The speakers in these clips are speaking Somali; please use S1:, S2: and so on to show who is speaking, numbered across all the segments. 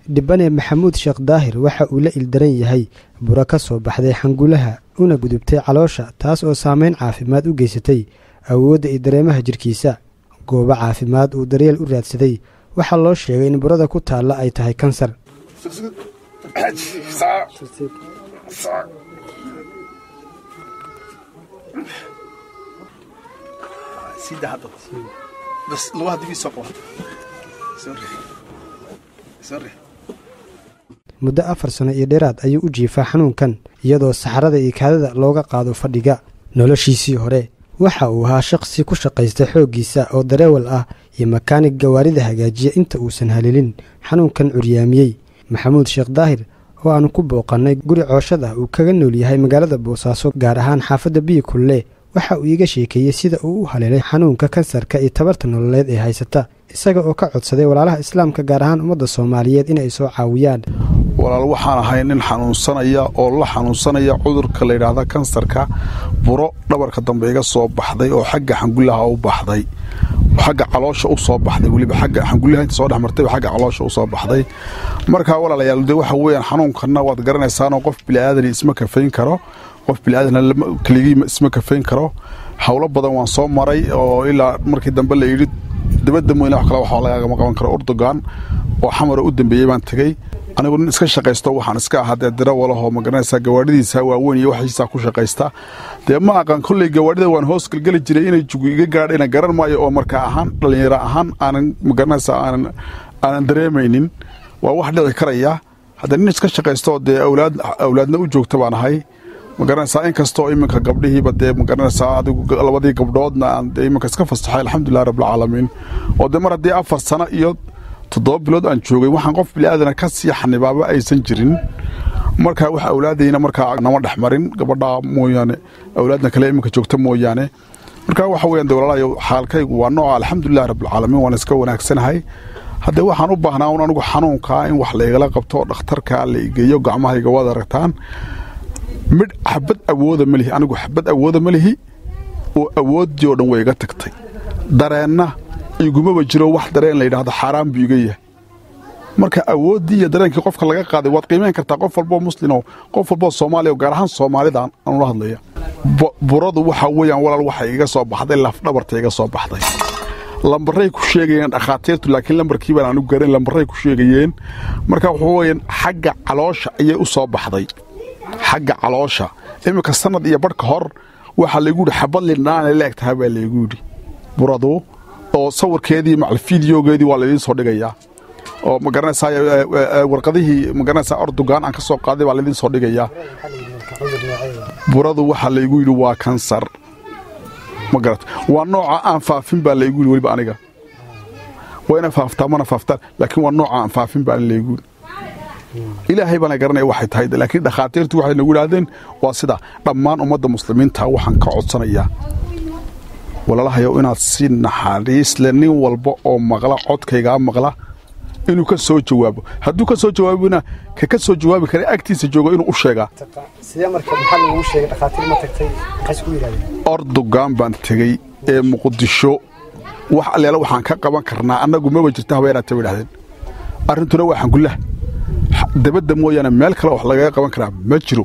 S1: dhibane maxamuud sheekh daahir waxa uu la ildaran yahay buro ka soo baxday xangulaha una gudubtay caloosha taas oo saameyn caafimaad u geysatay awoodda iyo dareemaha jirkiisa goobo caafimaad uu daryeel u raadsaday waxaa loo sheegay in burada ku taalla ay tahay kansar muddo afar sano iyo dheeraad ayuu u jiifaa xanuunkan iyadoo saxarada iyo kaadada looga qaado fadhiga noloshiisii hore waxa uu ahaa shaqsi ku shaqaysta xooggiisa oo dareewal ah iyo makaanig gawaarida hagaajiya inta uusan halilin xanuunkan curyaamiyey maxamuud sheekh daahir oo aanu ku booqannay guri cooshad ah uu kaga nool yahay magaalada boosaaso gaar ahaan xaafadda biyi kulle waxa uu iiga sheekeeyey sida uu u haleelay xanuunka kansarka iyo tabarta nololeed ee haysata isaga oo ka codsaday walaalaha islaamka gaar ahaan ummadda soomaaliyeed inay soo caawiyaan
S2: walaal waxaan ahay nin xanuunsanaya oo la xanuunsanaya cudurka layidhaahda kansarka buro dhabarka dambe iga soo baxday oo xagga xangullaha u baxday xagga caloosha u soo baxday weliba xagga xangullaha inta soo dhex martay xagga caloosha u soo baxday markaa walaalayaal de waxa weeyaan xanuunkanna waad garanaysaanoo qof biliaadani isma kafayn karo qof biliaadan keligii isma kafayn karo howlo badan waan soo maray oo ilaa markii dambe la yidhi dabadda mooyne wax kale wax lagagama qaban karo urdugan oo xamaro u dambeeyey baan tegey anigu nin iska shaqaysto waxaan iska ahaa dee dirawalahoo ma garanaysaa gawaadhidiisa waaweyn iyo waxiisaa ku shaqaysta dee ma aqaan kolley gawaadhida waan hoos gelgeli jiray inay jugu iga gaadhayna garan maayo oo markaa ahaan dhallinyaro ahaan aanan ma garanaysaa aanan aanan dareemaynin waa wax dhici karaya haddee nin iska shaqaysto dee awlaad awlaadna u joogta baan ahay ma garanaysaa inkastoo iminka gabdhihiiba dee ma garanaysaa adigu labadii gabdhoodna aan dee iminka iska fasaxay alxamdulilah rabbilcaalamiin oo dee mar haddii afar sano iyo toddoba bilood aan joogay waxaan qof biliaadana ka sii xanibaaba aysan jirin markaa wax awlaadayna markaa nama dhex marin gabadhaa mooyaane awlaadna kale iminka joogta mooyaane markaa waxa weeyaan de walaalayo xaalkaygu waa nooca alxamdulilah rabbilcaalamiin waan iska wanaagsanahay haddee waxaan u baahnaa un anigu xanuunkaa in wax laygala qabto dhakhtarka la igeeyo gacmahayga waad aragtaan midh xabad awooda ma lihi anigu xabad awooda ma lihi oo awooddii oo dhan way iga tagtay dareenna igumaba jiro wax dareen la yidhaahdo xaaraan buu iga yahay marka awooddii iyo dareenkii qofka laga qaaday waad qiimayn kartaa qof walboo muslimo qof walboo soomaaliya gaar ahaan soomaalida aanula hadlaya buradu waxa weeyaan walaal waxay iga soo baxday lafdhabarta iga soo baxday lambaray ku sheegayeen dhakhaatiirtu laakiin lambarkii baan aanu garan lambaray ku sheegayeen marka wuxuu weyaan xagga caloosha ayay u soo baxday xagga caloosha iminka sanad iyo barhka hor waxaa laygu yidhi xabad lindhaanay la eg tahay baa laygu yidhi buradu oo sawirkeedii macal fideogeedii waa laydiin soo dhigayaa oo ma garanaysaa warqadihii ma garanaysaa ordugaan aan ka soo qaaday baa laydiin soo dhigayaa buradu waxaa laygu yidhi waa kansar ma garat waa nooca aan faafin baa laygu yidhi weliba aniga waa ina faaftaa mana faaftaan laakiin waa nooca aan faafin baa laygu yidhi ilaahay baana garanaya waxay tahay laakiin dhakhaatiirtu waxay nagu idhaahdeen waa sida dhammaan ummadda muslimiinta waxaan ka codsanayaa walaalahayow inaad si naxariis leh nin walba oo maqla codkaygaa maqla inuu ka soo jawaabo hadduu ka soo jawaabona ka ka soo jawaabi kara agtiisa joogo inuu u sheegaa ordugaan baan tegey ee muqdisho wax alleela waxaan ka qaban karnaa annagu maba jirta habeeraata bay idhahdeen arrintuna waa xangulah dabadda mooyaane meel kale wax lagaga qaban karaa ma jiro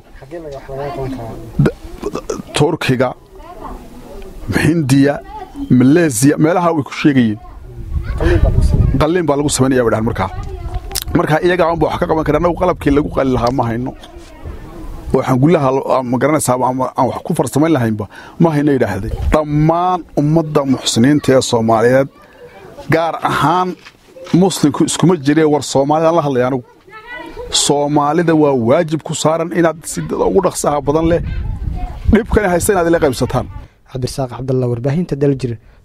S2: turkiga hindiya maleesiya meelaha way ku sheegayeen qalliin baa lagu samaynaya bay dhahan markaa markaa iyagaa unba wax ka qaban kara annagu qalabkii lagu qali lahaa ma hayno oo xangullaha ma garanaysaa aan wax ku farsamayn lahaynba ma hayno yidhaahday dhammaan ummadda muxsiniinta ee soomaaliyeed gaar ahaan muslimku iskuma jiree war soomaalidaan la hadlaya anigu soomaalida waa waajib ku saaran inaad si ugu dhaqsaha badan leh dhibkani haysta inaad ila qaybsataan
S1: cabdirasaaq cabdalla warbaahinta daljir